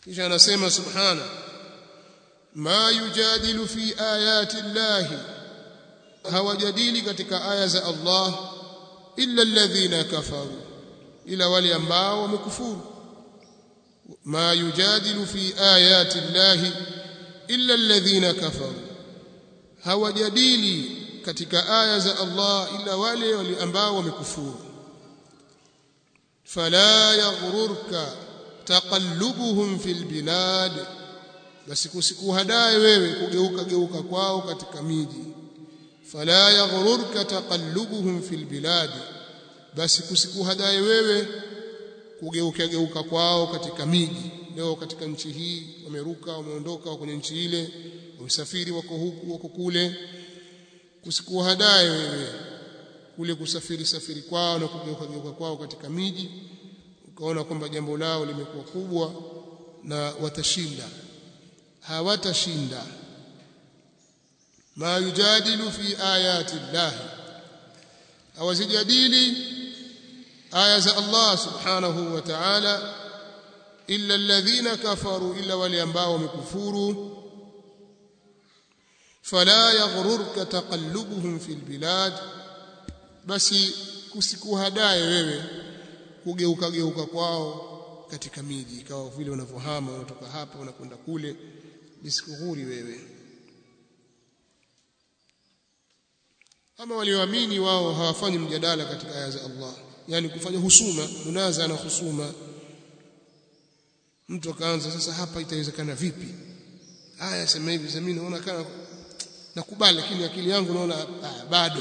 kisha anasema subhana ma yujadilu fi ayati llahi hawajadili katika aya za Allah illa alladhina kafaru ila wale ambao wamekufuru ma yujadilu fi ayati llahi illa alladhina kafaru hawajadili katika aya za Allah ila wale wale ambao wamekufuru fala yaghrurka taqallubuhum fil bilad basi kusikuhadae wewe kugeuka geuka kwao katika miji fala yaghrurka taqallubuhum fil bilad basi kusikuhadae wewe kugeuka geuka kwao katika miji leo katika nchi hii wameruka wameondoka kwenye nchi ile wamesafiri wako huku wako kule kusikuhadae wewe kule kusafiri safiri kwao na kugeuka geuka kwao katika miji ukaona kwamba jambo lao limekuwa kubwa na watashinda hawatashinda ma yujadilu fi ayati llahi hawazijadili aya za Allah subhanahu wa ta'ala illa alladhina kafaru illa wale ambao wamekufuru fala yaghrurka taqallubuhum fil bilad basi kusikuhadae wewe kugeuka geuka kwao katika miji ikawa vile wanavyohama wanatoka hapa wanakwenda kule lisikughuri wewe ama walioamini wao hawafanyi mjadala katika aya za Allah yani kufanya husuma munaza na husuma mtu akaanza sasa hapa itawezekana vipi aya sema hivi sasa mimi naona kana nakubali lakini akili yangu naona ah, bado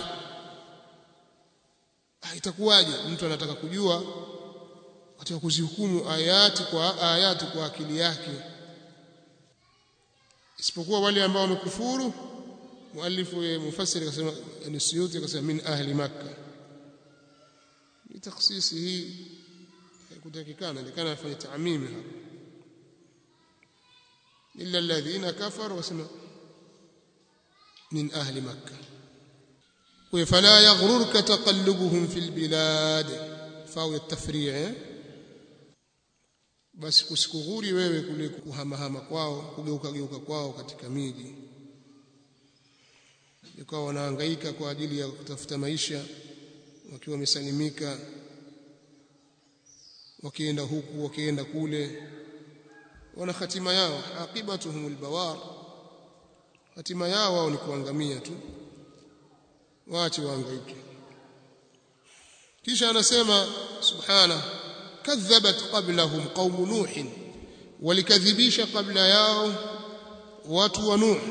ah, itakuwaje mtu anataka kujua katika kuzihukumu ayati kwa ayati kwa akili yake isipokuwa wale ambao wamekufuru muallifu mufassiri akasema ni suyuti akasema min ahli makkah ni takhsisi hii kutakikana ndikana afanye taamimi hapa illa alladhina kafaru wasema min ahli makkah فلا يغررك تقلبهم في البلاد فاو التفريع basi kusikughuri wewe kule kuhamahama kwao kugeuka geuka kwao katika miji ikawa wanahangaika kwa ajili ya kutafuta maisha wakiwa wamesalimika wakienda huku wakienda kule wana hatima yao aqibatuhum albawar hatima yao wao ni kuangamia tu waache waangaike kisha anasema subhana kadhabat qablahum qaum nuh walikadhibisha qabla yao watu wa nuh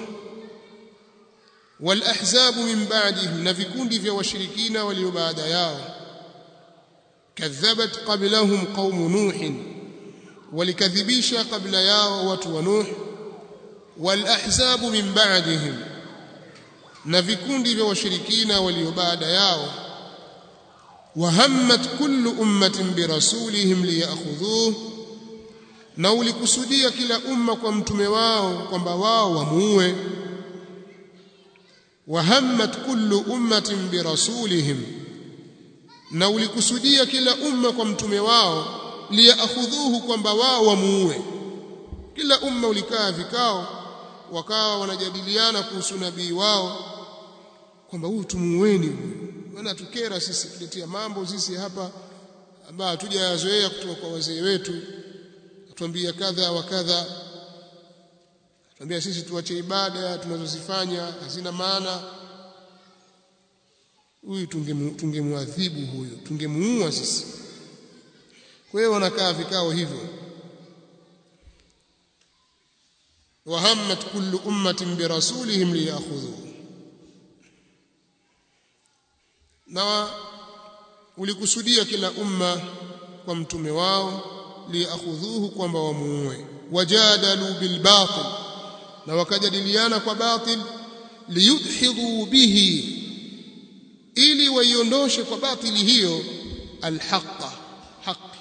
والأحزاب من بعدهم نفكوندي في وشركين وليبعد ياو كذبت قبلهم قوم نوح ولكذبيش قبل ياو وتو نوح والأحزاب من بعدهم نفكوندي في وشركين وليبعد ياو وهمت كل أمة برسولهم ليأخذوه na ulikusudia kila umma kwa mtume wao kwamba wao wamuue wahammat kullu ummatin birasulihim na ulikusudia kila umma kwa mtume wao liyakhudhuhu kwamba wao wamuue kila umma ulikaa vikao wakawa wanajadiliana kuhusu nabii wao kwamba huyu tumuueni huyu maana tukera sisi tuletea mambo sisi hapa ambayo hatujayazoea kutoka kwa wazee wetu atuambia kadha wa kadha Tuambia sisi tuache ibada tunazozifanya hazina maana. Huyu tungemwadhibu huyu, tungemuua sisi. Kwa hiyo wanakaa vikao hivyo. Wahammat kullu ummatin birasulihim liyakhudhu. Na ulikusudia kila umma kwa mtume wao liyakhudhuhu kwamba wamuue. Wajadalu bilbatil na wakajadiliana kwa batil liyudhidhu bihi ili waiondoshe kwa batili hiyo alhaqa haqi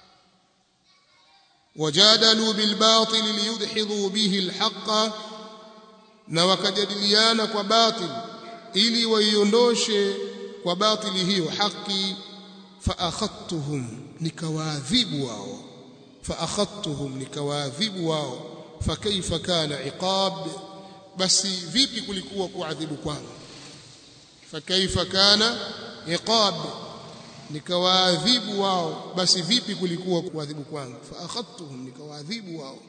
wajadalu bilbatil liyudhidhu bihi alhaqa na wakajadiliana kwa batil ili waiondoshe kwa batili hiyo haki fa akhadtuhum nikawaadhibu wao فأخذتهم nikawaadhibu wao fakaifa kana iqab basi vipi kulikuwa kuadhibu kwangu fakaifa kana iqab nikawaadhibu wao basi vipi kulikuwa kuadhibu kwangu faakhadtuhum nikawaadhibu wao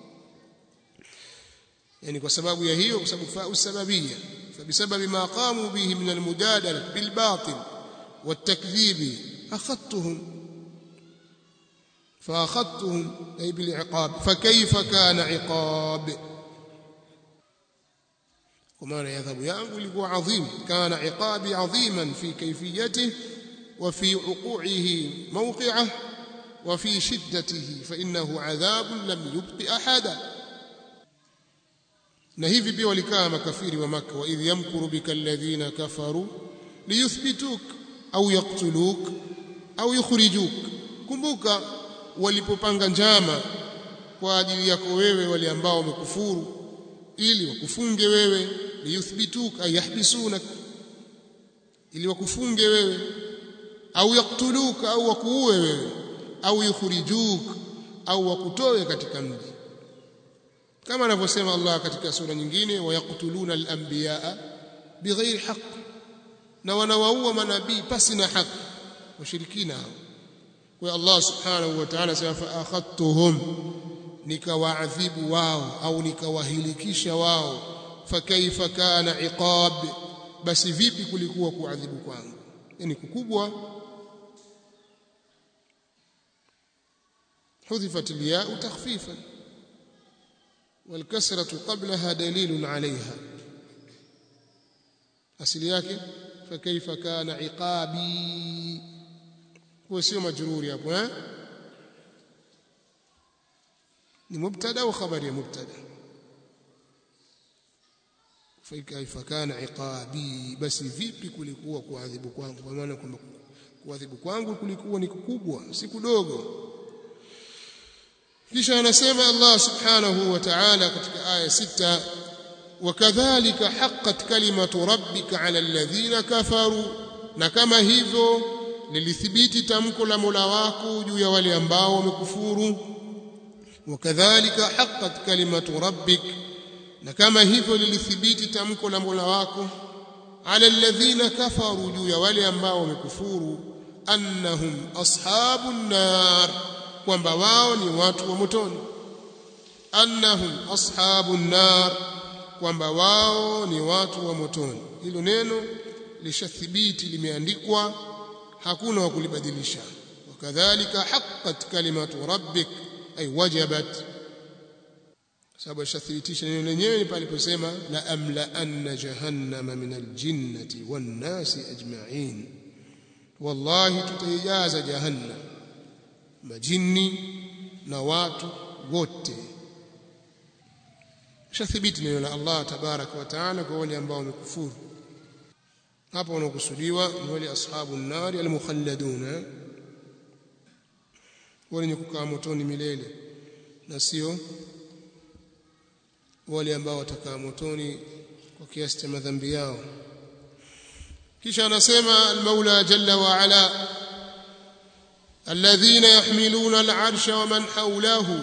yani kwa sababu ya hiyo kwa sababu fa usababia fabisababi ma qamu bihi min almujadala bilbatil والتكذيب أخذتهم فأخذتهم أي بالعقاب فكيف كان عقاب وما يذهب yangu ilikuwa adhim kana iqabi adhiman fi kayfiyatihi وفي وقوعه موقعه وفي شدته فإنه عذاب لم يبق أحدا na hivi pia walikaa makafiri wa maka wa idh yamkuru bika alladhina kafaru liyuthbituk au yaqtuluk au yukhrijuk kumbuka walipopanga njama kwa ajili yako wewe wale ambao wamekufuru ili wakufunge wewe liyuthbituk ay yahbisunak ili wakufunge wewe au yaktuluka au wakuue wewe au yukhrijuk au wakutoe katika mji kama anavyosema Allah katika sura nyingine wayaktuluna al-anbiyaa bighairi haqq na wanawaua manabii pasi na haki washirikina hao kwa Allah subhanahu wa ta'ala sema fa akhadtuhum nikawaadhibu wao au nikawahilikisha wao fakaifa kana iqab basi vipi kulikuwa kuadhibu kwangu yani kukubwa حذفت الياء تخفيفا والكسرة قبلها دليل عليها أصل yake فكيف كان عقابي هو sio majruri hapo eh ni mubtada au khabari ya mubtada فكيف كان عقابي basi vipi kulikuwa kuadhibu kwangu kwa maana kwamba kuadhibu kwangu kulikuwa ni kukubwa si kudogo kisha anasema Allah subhanahu wa ta'ala katika aya sita wakadhalika haqqat kalimatu rabbika ala alladhina kafaru na kama hivyo lilithibiti tamko la Mola wako juu ya wale ambao wamekufuru wakadhalika haqqat kalimatu rabbik na kama hivyo lilithibiti tamko la Mola wako ala alladhina kafaru juu ya wale ambao wamekufuru annahum ashabun nar kwamba wao ni watu wa motoni annahum ashabun nar kwamba wao ni watu wa motoni hilo neno lishathibiti limeandikwa hakuna wa kulibadilisha wakadhalika haqqat kalimatu rabbik ay wajabat sababu lishathibitisha neno lenyewe paliposema la amla anna jahannama min aljinnati wan nasi ajma'in wallahi tutaijaza jahannam majini na watu wote shathibiti neno la Allah tabaraka wa taala kwa wale ambao wamekufuru hapa wanakusudiwa ni wale ashabu nari almukhalladuna wale kukaa motoni milele na sio wale ambao watakaa motoni kwa kiasi cha madhambi yao kisha anasema almaula jalla wa ala الذين يحملون العرش ومن حوله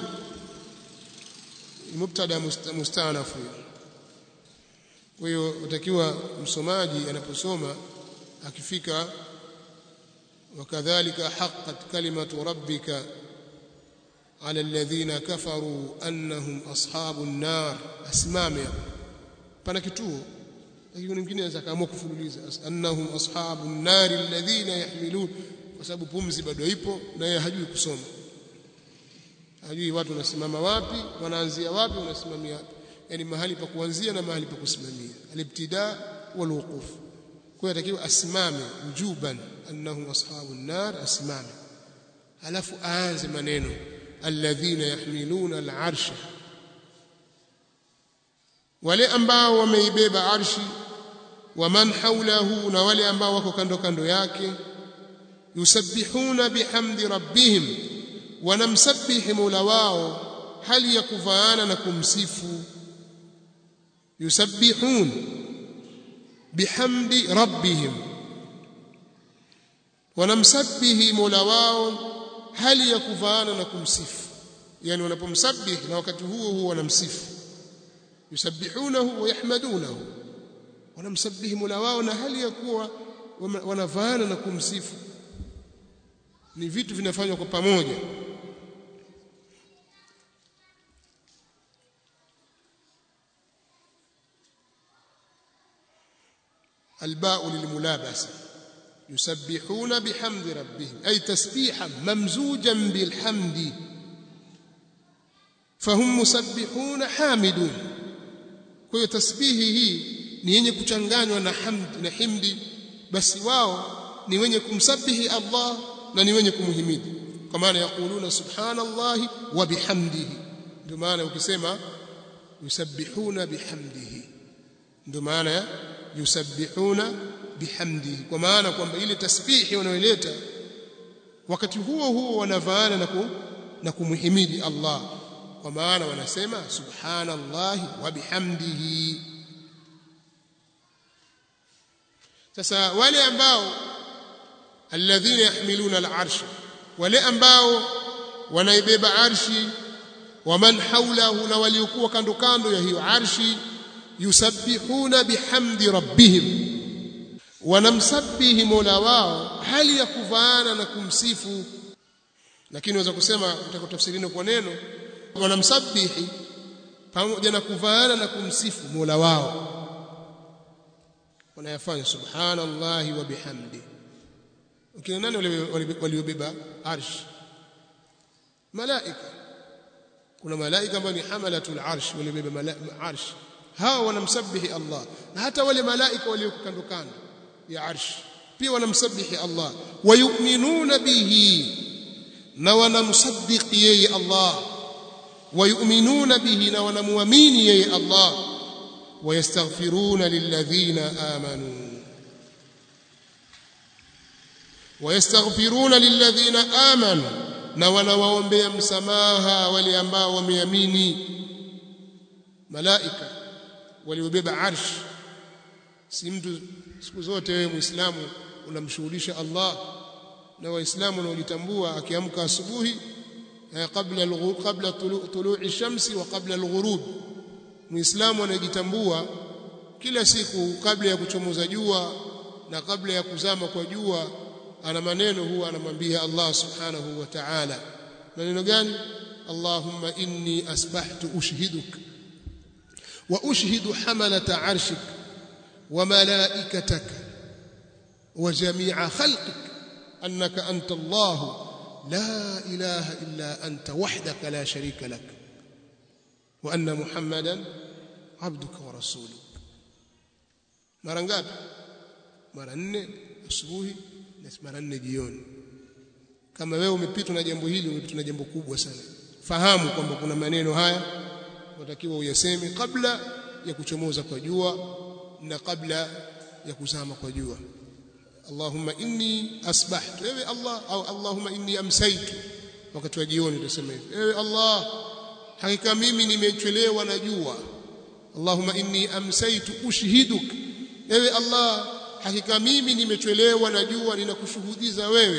مبتدا مستانف kwa hiyo utakiwa msomaji anaposoma akifika wakadhalika haqqat kalimatu rabbika ala alladhina kafaru annahum ashabun nar asimame pana kituo lakini mwingine anaweza kaamua kufululiza annahum ashabun nar alladhina yahmilun kwa sababu pumzi bado ipo na yeye hajui kusoma hajui watu wanasimama wapi wanaanzia wapi wanasimamia wapi yani mahali pa kuanzia na mahali pa kusimamia alibtida wal wuquf kwa hiyo asimame ujuban annahum ashabun nar asimame alafu aanze maneno alladhina yahmiluna al'arsha wale ambao wameibeba arshi wa man hawlahu na wale ambao wako kando kando yake yusabbihuna bihamdi rabbihim wanamsabihi mola wao hali ya kuvaana na kumsifu yusabbihun bihamdi rabbihim wanamsabihi mola wao hali ya kuvaana na kumsifu yani wanapomsabih na wakati huo huo wanamsifu yusabbihunahu wa yahmadunahu wanamsabihi Mola wao na hali ya kuwa wanavaana na kumsifu ni vitu vinafanywa kwa pamoja الباء للملابسه يسبحون بحمد ربهم أي تسبيحا ممزوجا بالحمد فهم مسبحون حامدون kwa tasbihi hii ni yenye kuchanganywa na hamd na himdi basi wao ni wenye kumsabihi Allah na ni wenye kumhimidi kwa maana yakuluna subhanallahi wa bihamdihi ndio maana ukisema yusabbihuna bihamdihi ndio maana ya yusabbihuna bihamdihi kwa maana kwamba ile tasbihi wanayoleta wakati huo huo wanavaana na na kumhimidi Allah kwa maana wanasema subhanallahi wa bihamdihi sasa wale ambao alladhina yahmiluna al'arsh wale ambao wanaibeba arshi waman haulahu na waliokuwa kando kando ya hiyo arshi yusabbihuna bihamdi rabbihim wanamsabihi Mola wao hali ya kuvaana na kumsifu lakini unaweza kusema utakotafsirini kwa neno wanamsabihi pamoja na kuvaana na kumsifu Mola wao wanayafanya subhanallahi wa bihamdi ukina nani waliobeba arsh malaika kuna malaika ambao ni hamalatul arsh waliobeba arsh hawa wanamsabihi Allah na hata wale malaika walioko kando kando ya arsh pia wanamsabihi Allah wayu'minuna bihi na wanamsaddiqi yeye Allah wayu'minuna bihi na wanamuamini yeye Allah wayastaghfiruna lilladhina amanu wayastaghfiruna lilladhina amanu na wanawaombea msamaha wale ambao wameamini malaika waliobeba arsh si mtu siku zote wewe muislamu unamshughulisha Allah na waislamu wanaojitambua akiamka asubuhi kabla kabla tulu'i shamsi wa kabla al-ghurub muislamu anajitambua kila siku kabla ya kuchomoza jua na kabla ya kuzama kwa jua ana maneno huwa anamwambia Allah subhanahu wa ta'ala maneno gani Allahumma inni asbahtu ushhiduka wa ushhidu hamalata arshik wa malaikataka wa jami'a khalqik annaka anta Allah la ilaha illa anta wahdaka la sharika lak wa anna muhammadan abduka wa rasuluk mara ngapi mara nne asubuhi na mara nne jioni kama wewe umepitwa na jambo hili umepitwa na jambo kubwa sana fahamu kwamba kuna maneno haya unatakiwa uyaseme kabla ya kuchomoza kwa jua na kabla ya kuzama kwa jua Allahumma inni asbahtu ewe Allah au Allahumma inni amsaitu wakati wa jioni utasema hivi ewe Allah hakika mimi nimechelewa na jua Allahumma inni amsaitu ushhiduk ewe Allah hakika mimi nimechelewa na jua ninakushuhudiza wewe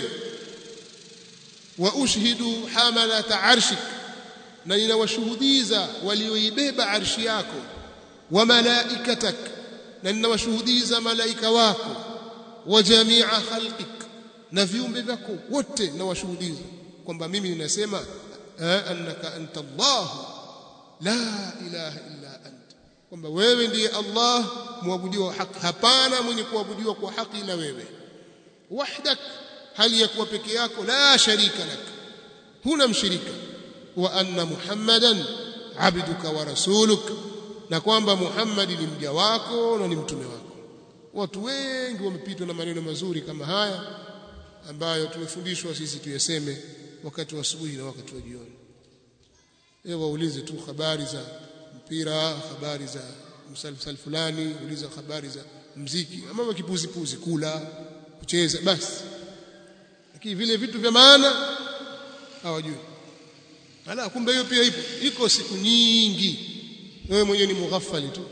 wa ushhidu hamalata arshik na ninawashuhudiza walioibeba arshi yako wa malaikatak na ninawashuhudiza malaika wako wa jamia khalqik na viumbe vyako wote nawashuhudiza kwamba mimi ninasema annaka anta Allah la ilaha illa anta kwamba wewe ndiye Allah muabudiwa haki hapana mwenye kuabudiwa kwa haki ila wewe wahdak hali ya kuwa peke yako la sharika lak huna mshirika wa anna muhammadan abduka wa rasuluk na kwamba Muhammad ni mja wako na ni mtume wako watu wengi wamepitwa na maneno mazuri kama haya ambayo tumefundishwa sisi tuyaseme wakati wa asubuhi na wakati wa jioni ewe waulize tu habari za mpira habari za msalsal fulani uliza habari za mziki ama kipuzi puzi kula kucheza basi lakini vile vitu vya maana hawajui ala kumbe hiyo pia ipo iko siku nyingi wewe mwenyewe ni mughaffali tu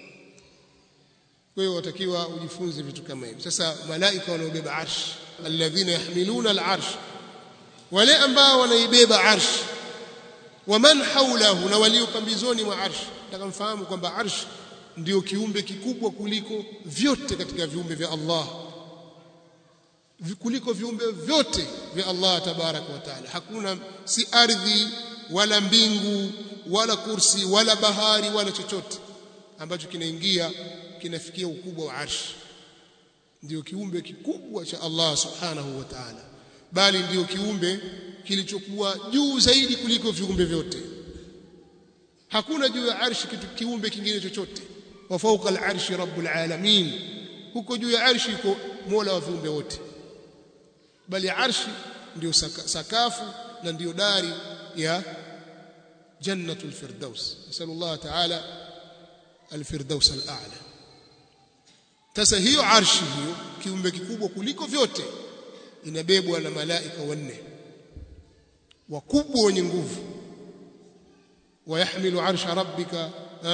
kwa hiyo watakiwa ujifunze vitu kama hivi sasa malaika wanaobeba arsh alladhina yahmiluna al-arsh wale ambao wanaibeba arsh waman haulahu na walio pambizoni mwa arsh nataka mfahamu kwamba arsh ndio kiumbe kikubwa kuliko vyote katika viumbe vya Allah kuliko viumbe vyote vya Allah tabaraka wa taala hakuna si ardhi wala mbingu wala kursi wala bahari wala chochote ambacho kinaingia kinafikia ukubwa wa arsh ndio kiumbe kikubwa cha Allah subhanahu wa ta'ala bali ndio kiumbe kilichokuwa juu zaidi kuliko viumbe vyote hakuna juu ya arshi kitu kiumbe kingine chochote wa fawqa al-arshi rabbul alamin huko juu ya arshi iko mola wa viumbe wote bali arshi ndio saka, sakafu na ndio dari ya jannatul firdaus nasallallahu ta'ala al-firdaus al-a'la sasa hiyo arshi hiyo kiumbe kikubwa kuliko vyote inabebwa na malaika wanne wakubwa wenye nguvu ويحمل عرش ربك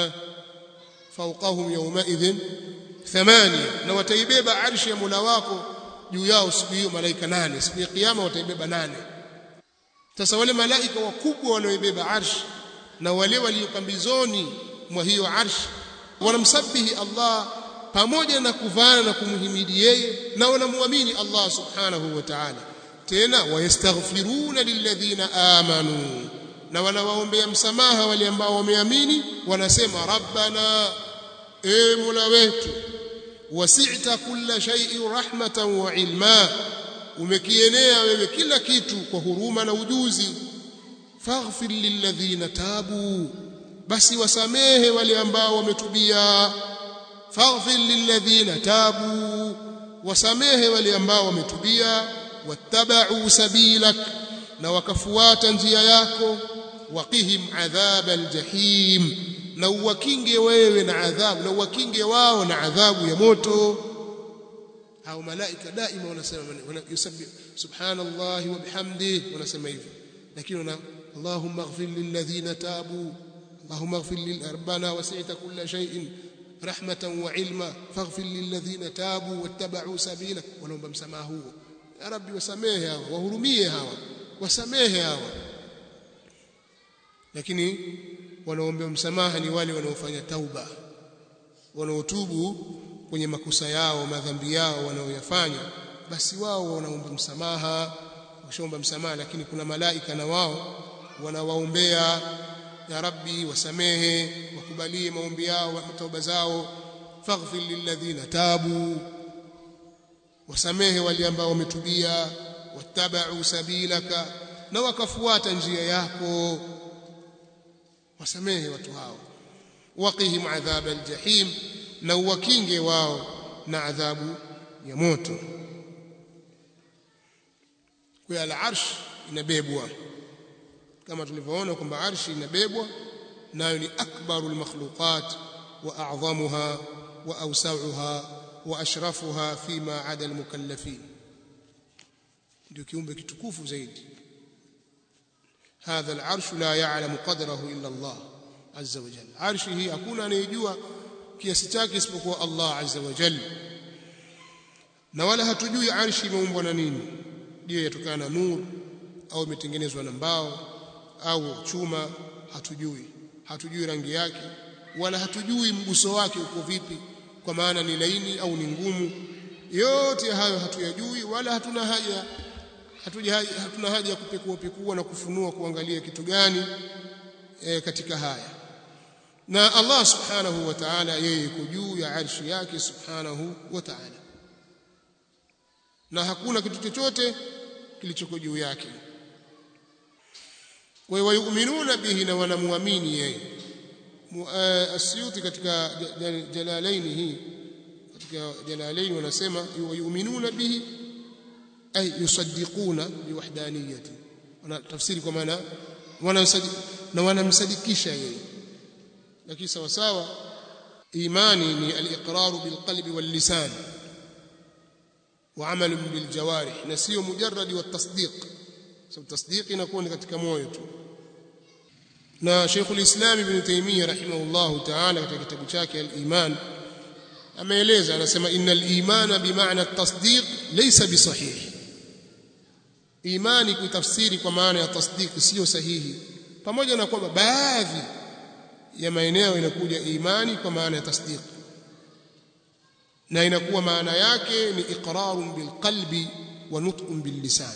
فوقهم يومئذ ثمانية na wataibeba arshi ya Mola wako juu yao siku hiyo malaika nane siku ya kiyama wataibeba nane sasa wale malaika wakubwa wanaoibeba arshi na wale waliopambizoni mwa hiyo arshi wanamsabihi Allah pamoja na kuvana na kumhimidi yeye na wanamwamini Allah subhanahu wa ta'ala tena wayastaghfiruna lilladhina amanu na wanawaombea msamaha wale ambao wameamini wanasema rabbana e mola wetu wasi'ta kulla shay'in rahmatan wa ilma umekienea wewe kila kitu kwa huruma na ujuzi faghfir lilladhina tabu basi wasamehe wale ambao wametubia faghfir lilladhina tabu wasamehe wale ambao wametubia wattaba'u sabilak na wakafuata njia yako waqihim adhab aljahim na uwakinge wewe na adhabu na uwakinge wao na adhabu ya moto au malaika daima wanasema yusabbi subhanallahi wa bihamdihi wanasema hivyo lakini wana allahumma ighfir lilladhina tabu اللهم اغفر للأربنا وسعت كل شيء رحمة وعلما فاغفر للذين تابوا واتبعوا سبيلك ولهم بمسماه يا ربي وسميه هوا وهرميه هوا وسميه هوا lakini wanaoomba msamaha ni wale wanaofanya tauba wanaotubu kwenye makosa yao madhambi yao wanaoyafanya basi wao wanaomba msamaha wakishaomba msamaha lakini kuna malaika na wao wanawaombea ya rabbi wasamehe wakubalie maombi yao tauba zao faghfir lilladhina tabu wasamehe wale ambao wametubia wattabau sabilaka na wakafuata njia yako wasamehe watu hao waqihim adhab aljahim na uwakinge wao na adhabu ya moto kwa al-arsh inabebwa kama tulivyoona kwamba arshi inabebwa nayo ni akbarul makhluqat wa a'zamuha wa awsa'uha wa ashrafuha fima 'ada al-mukallafin ndio kiumbe kitukufu zaidi هذا العرش لا يعلم قدره إلا الله عز وجل عرشه hakuna anayejua kiasi chake isipokuwa Allah azza wa jalla na wala hatujui arshi imeumbwa na nini je yatokana na nuru au imetengenezwa na mbao au chuma hatujui hatujui rangi yake wala hatujui mguso wake uko vipi kwa maana ni laini au ni ngumu yote hayo hatuyajui wala hatuna haja hatuja hatuna haja ya kupekua pekua na kufunua kuangalia kitu gani e, katika haya na Allah subhanahu wa ta'ala yeye yuko juu ya arshi yake subhanahu wa ta'ala na hakuna kitu chochote kilichoko juu yake wa wayuminuna bihi na wanamuamini yeye asyuti katika jalalaini hii katika jalalaini wanasema wayuminuna bihi ay yusaddiquna biwahdaniyati wana tafsiri kwa maana na wanamsadikisha yeye lakini sawa sawa imani ni al-iqrar bilqalbi wal lisan wa amal bil jawarih na sio mujarrad wa tasdiq sababu tasdiq inakuwa ni katika moyo tu na Sheikh al-Islam Ibn Taymiyyah rahimahullah ta'ala katika kitabu chake al-Iman ameeleza anasema innal imana bimaana at-tasdiq laysa bisahih imani kutafsiri kwa maana ya tasdiq sio sahihi pamoja na kwamba baadhi ya maeneo inakuja imani kwa maana ya tasdiq na inakuwa maana yake ni iqrarun bilqalbi wa nutqun billisan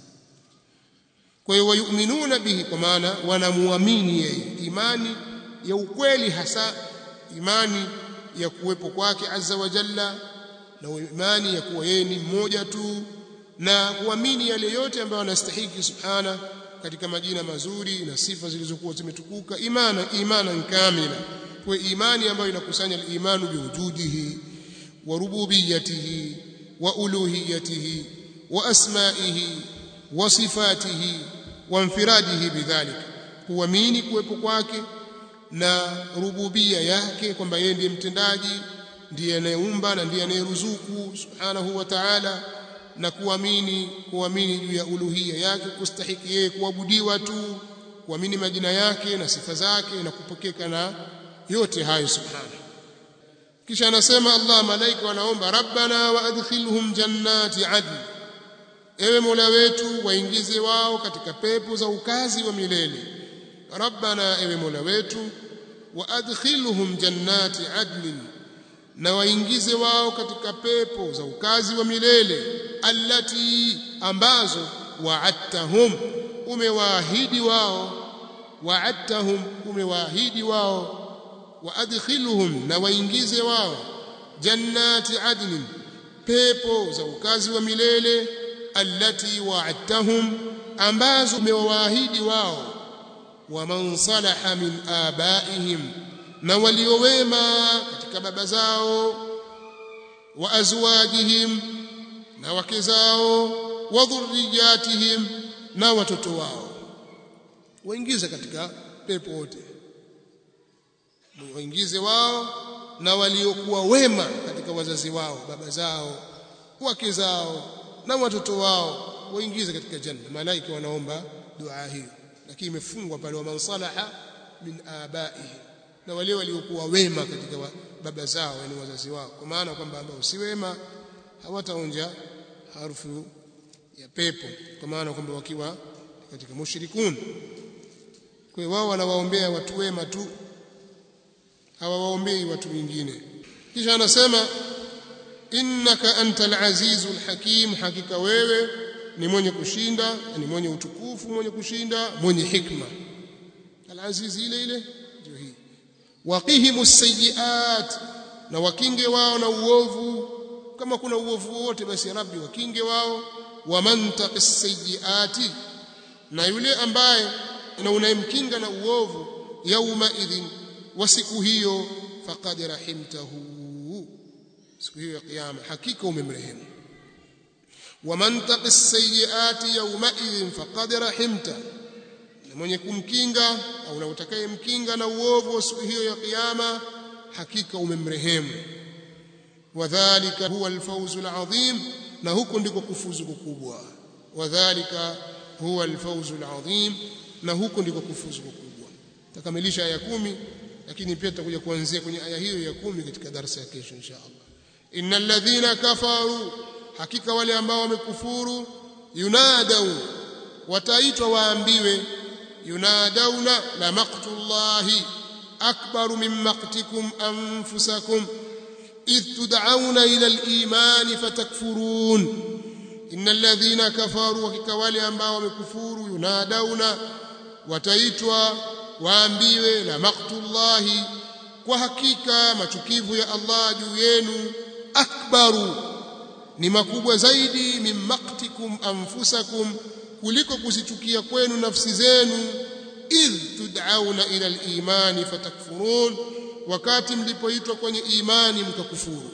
kwa hiyo wayuminuna bihi kwa maana wanamuamini yeye imani ya ukweli hasa imani ya kuwepo kwake azza wa jalla na imani ya kuwa yeye ni mmoja tu na kuamini yale yote ambayo anastahiki subhana katika majina mazuri na sifa zilizokuwa zimetukuka imana imana kamila kwa imani ambayo inakusanya al-imanu biwujudihi wa rububiyyatihi wa uluhiyyatihi wa asma'ihi wa sifatihi wa infiradihi bidhalik kuamini kuwepo kwake na rububia yake kwamba yeye ndiye mtendaji ndiye anayeumba na ndiye anayeruzuku subhanahu wa ta'ala na kuamini kuamini juu ya uluhia yake kustahiki yeye kuabudiwa tu kuamini majina yake na sifa zake na kupokeka na yote hayo subhanahu kisha anasema Allah malaika wanaomba rabbana wa adkhilhum jannati adn ewe mola wetu waingize wao katika pepo za ukazi wa milele rabbana ewe mola wetu wa adkhilhum jannati adn na waingize wao katika pepo za ukazi wa milele allati ambazo wa'adtahum umewaahidi wao wa'adtahum umewaahidi wao wa adkhilhum na waingize wao jannati adnin pepo za ukazi wa milele allati wa'adtahum ambazo umewaahidi wao wa man salaha min abaihim na waliowema katika baba zao wa azwajihim na wake zao wa dhurriyatihim na watoto wao waingize katika pepo wote waingize wao na waliokuwa wema katika wazazi wao baba zao wake zao na watoto wao waingize katika janna malaika wanaomba dua hiyo lakini imefungwa pale wa man salaha min abaihim na wale waliokuwa wema katika wa, baba zao yani wazazi wao kwa maana kwamba ambao si wema hawataonja harufu ya pepo kwa maana kwamba wakiwa katika mushrikun kwa hiyo wao wanawaombea watu wema tu hawawaombei watu wengine kisha anasema innaka antal azizul hakim hakika wewe ni mwenye kushinda ni mwenye utukufu mwenye kushinda mwenye hikma al-aziz ile ile ndio hii waqihimu sayiat na wakinge wao na uovu kama kuna uovu wote basi rabbi wakinge wao wa man taqis sayiati na yule ambaye na unayemkinga na uovu yauma idhin wa siku hiyo faqad rahimtahu siku hiyo ya kiyama hakika umemrehemu wa man taqis sayiati yauma idhin faqad rahimtahu mwenye kumkinga au na utakayemkinga na uovu wa siku hiyo ya kiyama hakika umemrehemu wadhālika huwa alfawzu alazim na huko ndiko kufuzu kukubwa wadhālika huwa alfawzu alazim na huko ndiko kufuzu kukubwa takamilisha aya kumi lakini pia tutakuja kuanzia kwenye aya hiyo ya kumi katika darasa ya kesho insha Allah innal ladhina kafaru hakika wale ambao wamekufuru yunadau wataitwa waambiwe yunadawna la maqtullahi akbaru min maqtikum anfusakum idh tud'auna ila al-iman fatakfurun innal ladhina kafaru hakika wale ambao wamekufuru yunadawna wataitwa waambiwe la maqtullahi kwa hakika machukivu ya Allah juu yenu akbaru ni makubwa zaidi min maqtikum anfusakum kuliko kuzichukia kwenu nafsi zenu idh tud'auna ila al-imani fatakfurun wakati mlipoitwa kwenye imani mkakufuru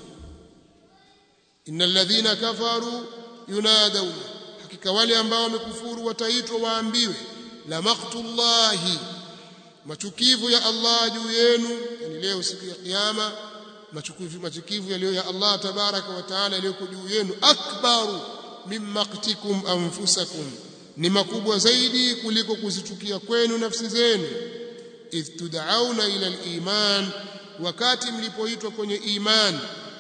innal ladhina kafaru yunadawna hakika wale ambao wamekufuru wataitwa waambiwe la maqtullahi machukivu ya Allah juu yenu yani leo siku ya kiyama machukivu machukivu yaliyo ya Allah tabaraka wa taala yaliyoko juu yenu akbaru min maqtikum anfusakum ni makubwa zaidi kuliko kuzichukia kwenu nafsi zenu idh tud'auna ila al-iman wakati mlipoitwa kwenye iman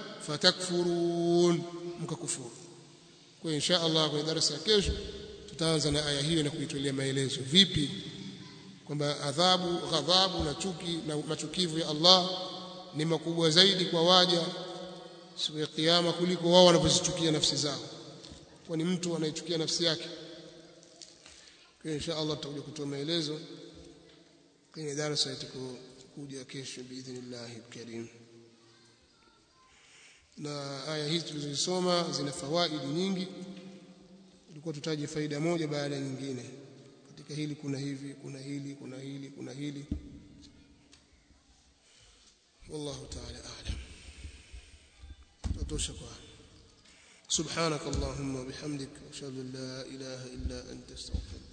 fatakfurun mkakufuru kwa insha Allah kwenye darasa ya kesho tutaanza na aya hiyo na kuitolea maelezo vipi kwamba adhabu ghadhabu na chuki na machukivu ya Allah ni makubwa zaidi kwa waja siku ya kiyama kuliko wao wanavyozichukia nafsi zao kwani mtu anaichukia nafsi yake kwa insha Allah tutakuja kutoa maelezo kwenye darasa itakuja kesho biidhnillah alkarim na aya hizi tulizosoma zina fawaidi nyingi tulikuwa tutaje faida moja baada ya nyingine katika hili kuna hivi kuna hili kuna hili kuna hili wallahu ta'ala a'lam tutosha kwa سبحانك اللهم وبحمدك اشهد ان لا اله الا انت استغفرك